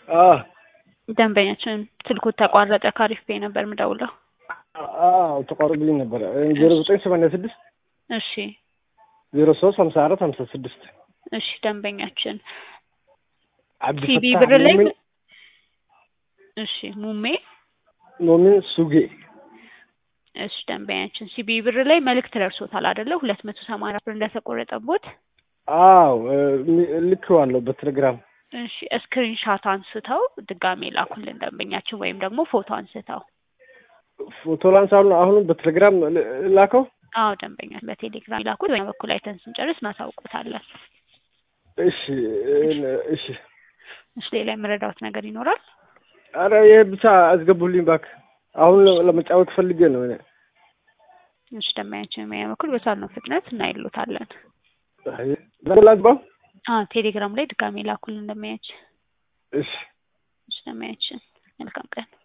አዎ ደንበኛችን ስልኩ ተቋረጠ። ካሪፍ ፔ ነበር ምደውለው። አዎ ተቋርጦልኝ ነበረ። ዜሮ ዘጠኝ ሰማንያ ስድስት እሺ ዜሮ ሶስት ሀምሳ አራት ሀምሳ ስድስት እሺ ደንበኛችን አብዲ ሲቢ ፈታህ ብር ላይ ሙሚን እሺ ሙሜ ሙሚን ሱጌ እሺ ደንበኛችን ሲቢ ብር ላይ መልእክት ደርሶታል አይደለ? ሁለት መቶ ሰማንያ ብር እንደተቆረጠቦት። አዎ ልኬዋለሁ በቴሌግራም እሺ ስክሪንሻት አንስተው ድጋሜ ላኩልን ደንበኛችን፣ ወይም ደግሞ ፎቶ አንስተው። ፎቶ ላንሳሉ አሁን በቴሌግራም ል- ላከው አዎ ደንበኛ በቴሌግራም ይላኩት። በኛ በኩል አይተን ስንጨርስ እናሳውቁታለን። እሺ እሺ እሺ ሌላ የምረዳውት ነገር ይኖራል? አረ ይሄ ብቻ አስገቡልኝ እባክህ አሁን ለመጫወት ፈልጌ ነው እኔ እሺ ደንበኛችን በኛ በኩል በቻልነው ፍጥነት እናይሉታለን። አይ ላግባው አዎ ቴሌግራም ላይ ድጋሜ ላኩልን ደንበኛችን። እሺ እሺ ደንበኛችን መልካም ቀን